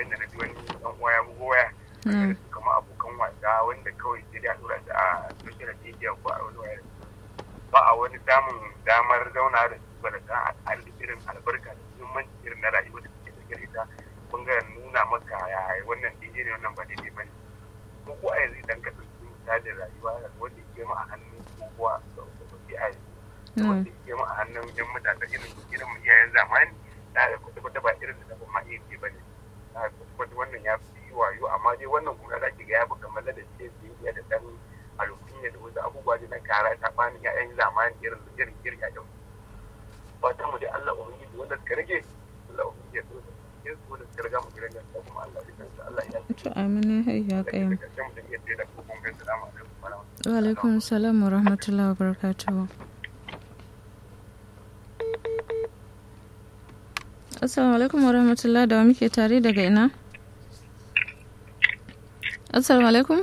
yadda na ji wani ɗan uwa ya bugo waya Mm. kamar abokan wasa wanda kawai sai dai a tura su a social media ko a wani wayar ba a wani samun damar zauna da su ba da ta al'adu irin albarka da muhimmanci irin na rayuwa da suke da gare ta kun ga nuna maka ya wannan daidai ne wannan ba daidai ba ne ko ko a yanzu idan ka ɗauki misalin rayuwa wanda ke ma a hannun kowa da wasu a yanzu da wanda ke ma a hannun yan mutane irin irin iyayen zamani da ga kwata-kwata ba irin da ba ma iya ce ba ne da kwata-kwata wannan ya fi wayo amma dai wannan kuma za ki ga ya fi kamar da ce biyayya da ɗan alkunya da wasu abubuwa da na kara ta bani ya'yan zamani irin irin irin ya'yan fatan mu dai Allah ubangiji wanda suka rage Allah ubangiji ya tsoro ya tsoro da suka riga mu gidan nan kuma Allah ya kansa Allah ya to amina hayya qayyum da karshen mutum ya tsaye da kokon gan salamu alaikum wa rahmatullahi wa alaikum salam wa rahmatullahi wa barakatuhu assalamu alaikum wa rahmatullahi da wa muke tare daga ina assalamu alaikum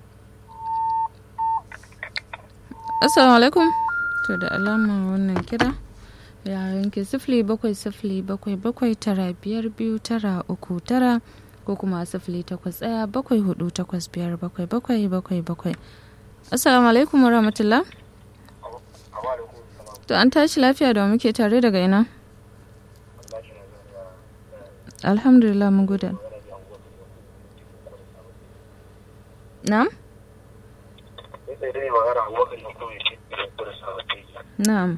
assalamu alaikum to da alama wannan kira ya yanke sifili bakwai sifili bakwai bakwai tara biyar biyu tara uku tara ko kuma sifili takwas ɗaya bakwai hudu takwas biyar bakwai bakwai bakwai bakwai assalamu alaikum wa rahmatullah to an tashi lafiya da wa muke tare daga ina alhamdulillah mun gode na'am na'am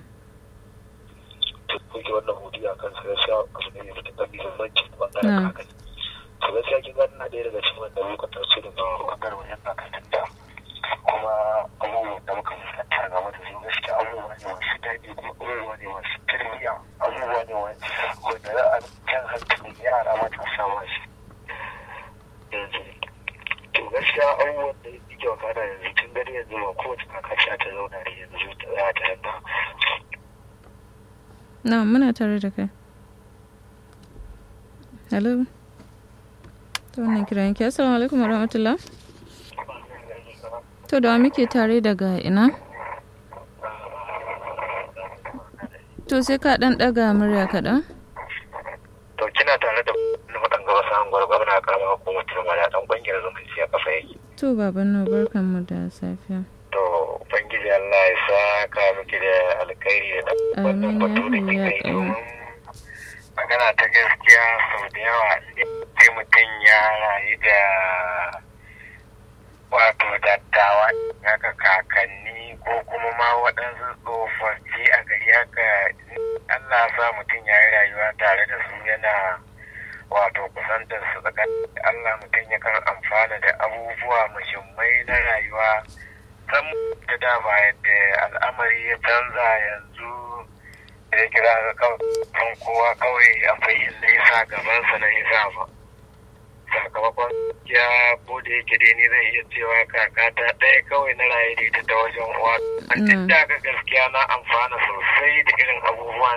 kuke wannan hudu a kan sai sha abu ne mai matuƙar muhimmanci bangaren Na. kakanni to gaskiya kin ga ina ɗaya daga cikin wanda muka taso daga bangaren wajen kakannin da kuma abubuwan da muka fuskanta game da su gaskiya abubuwa ne masu daɗi kuma abubuwa ne masu tarbiyya abubuwa ne wanda za a jan hankali yara matasa masu yanzu to gaskiya abubuwan da yake wakana yanzu tun gani yanzu ba kowace kakaci ta zauna ne yanzu ta za ta ranta na'am muna tare da kai hello to wannan kiran yanke assalamu alaikum wa rahmatullah to da wa muke tare daga ina to sai ka dan daga murya kaɗan to kina tare da wani waɗanda wasu an gwargwar na karama hukumar turmada ɗan ƙungiyar zumunci a kafa yake to baban no barkan mu da safiya to ubangiji Allah ya saka miki da alkhairi da wannan batu da kika yi domin magana ta gaskiya sau da yawa sai mutum ya rayu da wato dattawa haka kakanni ko kuma ma waɗansu tsofaffi a gari haka Allah sa mutum ya yi rayuwa tare da su yana wato kusantar su tsakanin Allah mutum yakan amfana da abubuwa muhimmai na rayuwa san da da ba yadda al'amari ya canza yanzu da ya kira ga kan kowa kawai akwai inda ya sa gabansa na ya sa ba sakamakon ya ko da yake dai ni zai iya cewa kakata ɗaya kawai na raye da ita ta wajen uwa an duk da ga gaskiya na amfana sosai da irin abubuwan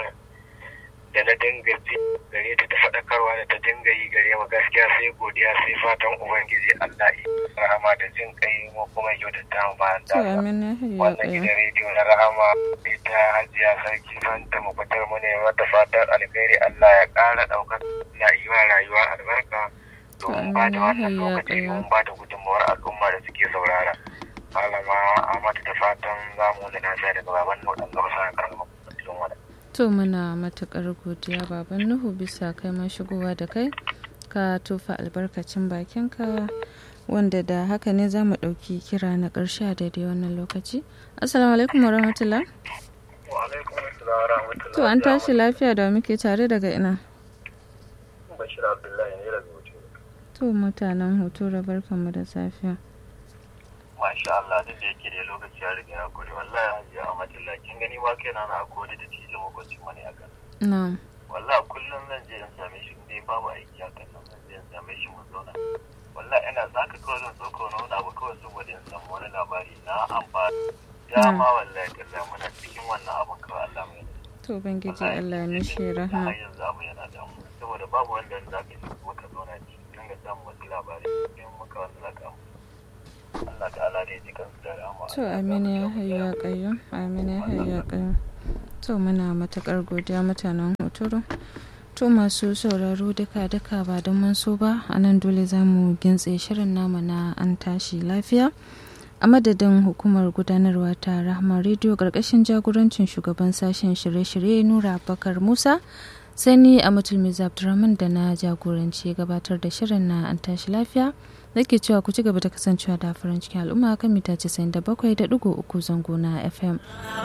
da na dinga ji gare ta ta faɗakarwa da ta dinga yi gare mu gaskiya sai godiya sai fatan ubangiji Allah yi rahama da jin kai mu kuma kyautata mu bayan to da amin ya hayya wannan qayyum gidan rediyo na rahama ita hajiya sarki fanta mu fitar mu ne mata fatan alkhairi Allah ya ƙara ɗaukar na yi wa rayuwa albarka domin ba da wannan Amin, ya lokaci hayya domin ba da gudunmawar al'umma da suke saurara malama Ahmad da fatan za mu da nasa daga baban nan ɗan gaba sa karama cikin wada to muna matukar godiya baban nuhu bisa kai ma shigowa da kai ka tofa albarkacin bakinka wanda da haka ne za mu ɗauki kira na ƙarshe a daidai wannan lokaci assalamu alaikum wa rahmatullah wa alaikum assalam wa rahmatullahi to an tashi lafiya da muke tare daga ina Bashir Abdullahi ne daga wuce to mutanen hoto da barkanmu da safiya Masha Allah duk da yake da lokaci ya riga ya kure wallahi hajiya Ahmadullah kin gani ma kai na na akwai da cije makwacin wani a kan na'am wallahi kullum zan je in same shi dai babu aiki a kan nan zan je in same shi mun zauna wallahi ina zaka kawai zan tsoko na wani abu kawai saboda in samu wani labari na amfani dama wallahi kalla muna cikin wannan abun kawai Allah mai to ubangiji Allah ya mishi rahama har yanzu abu yana damu saboda babu wanda za ka ji kuma ka zauna ci dinga samun wasu labarai in muka wanda za ka Allah ta'ala da ya ji kansu da rahama to amin ya hayya qayyum amin ya hayya qayyum to muna matakar godiya mutanen hotoro To masu sauraro duka duka ba don mun so ba a nan dole za mu gintse shirin namu na an tashi lafiya. A madadin hukumar gudanarwa ta Rahama Radio ƙarƙashin jagorancin shugaban sashen shirye-shirye Nura Bakar Musa sai ni a Mutulmiz Abdurrahman da na jagoranci gabatar da shirin na an tashi lafiya. Nake cewa ku ci gaba da kasancewa da farin cikin al'umma kan mita 97.3 zango na FM.